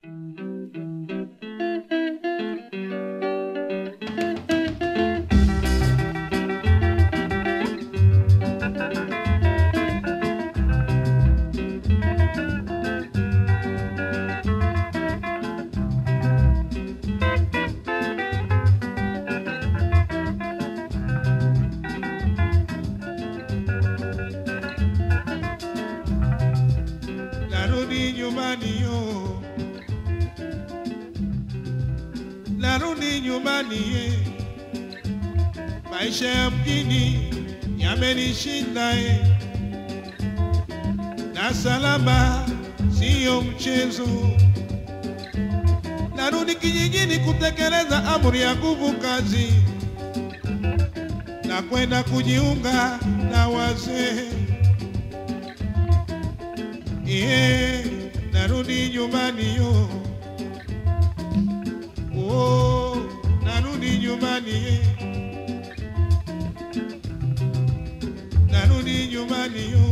narudi nyumbani yo, narudi nyumbani ye, maisha ya mjini yamenishinda ye, na salama siyo mchezo. Narudi kijijini kutekeleza amri ya nguvu kazi na kwenda kujiunga na wazee. Iye, narudi nyumbani yo. Oh, narudi nyumbani ye. Narudi nyumbani yo.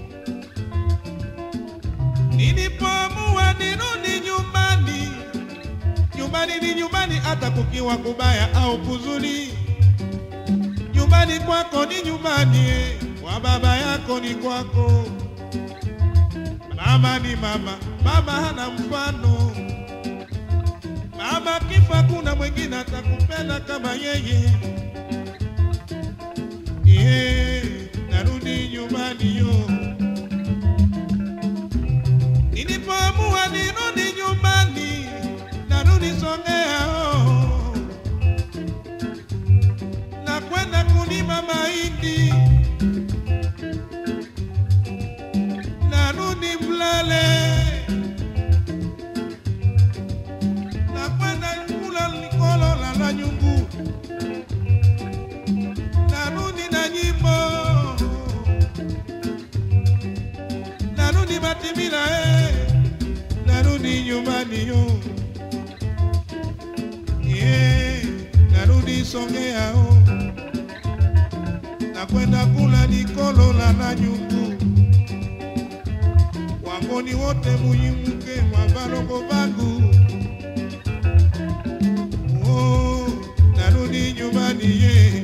Nilipoamua nirudi nyumbani, nyumbani ni nyumbani, hata kukiwa kubaya au kuzuri. Nyumbani kwako ni nyumbani, eh, kwa baba yako ni kwako. Mama ni mama, mama hana mfano. Mama kifa, kuna mwingine atakupenda kama yeye. Ye, narudi nyumbani yo. Nilipoamua nirudi nyumbani, narudi Songea oh. na kwenda kulima mahindi narudi Mlele na kwenda kula likolo la la nyungu, narudi na nyimbo, narudi Matimila eh, narudi nyumbani yo yeah, narudi Songea oh, na kwenda kula likolo la la nyungu wangoni wote muyimuke mwa balongo bangu oh, narudi nyumbani ye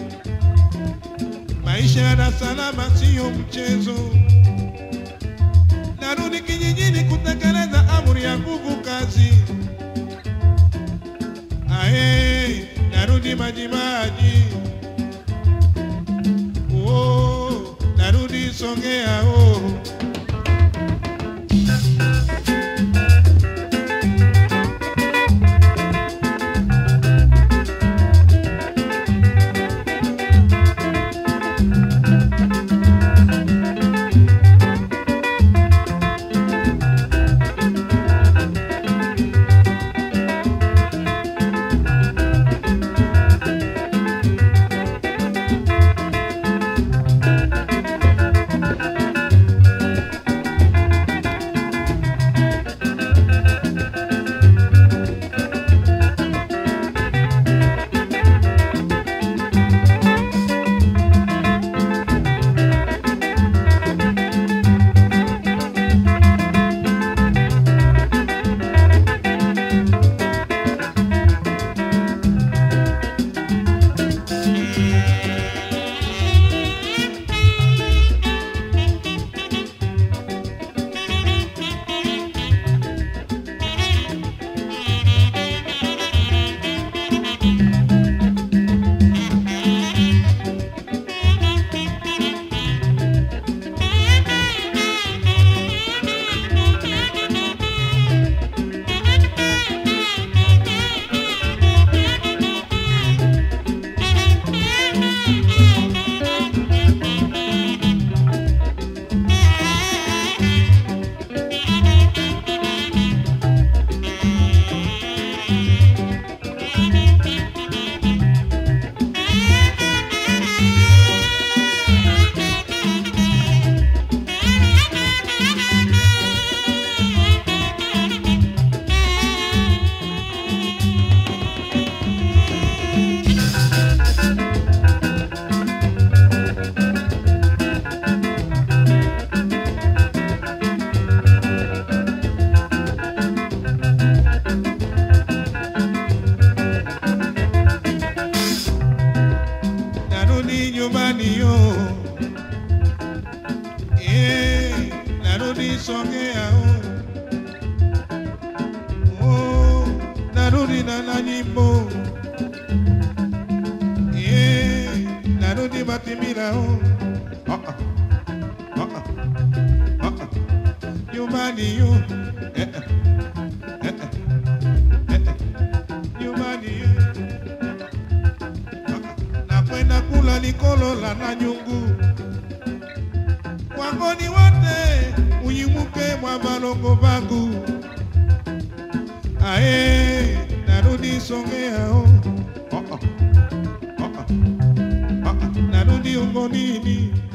maisha ya salama siyo mchezo narudi kijijini kutekeleza amri ya nguvu kazi ae narudi majimaji oh, narudi Songea oh. Songea oh. Oh, narudi na na nyimbo yeah, narudi Matimila oh. Ah, ah. Ah, ah. Ah, ah. nyumbani yo eh, eh. Eh, eh. Eh, eh. nyumbani eh. Ah, ah. nakwenda kula likolo la na nyungu wangoni wote uyimuke mwa balongo bangu ae narudi Songea oh. Oh, oh. Oh, oh. Oh, oh. narudi ungonini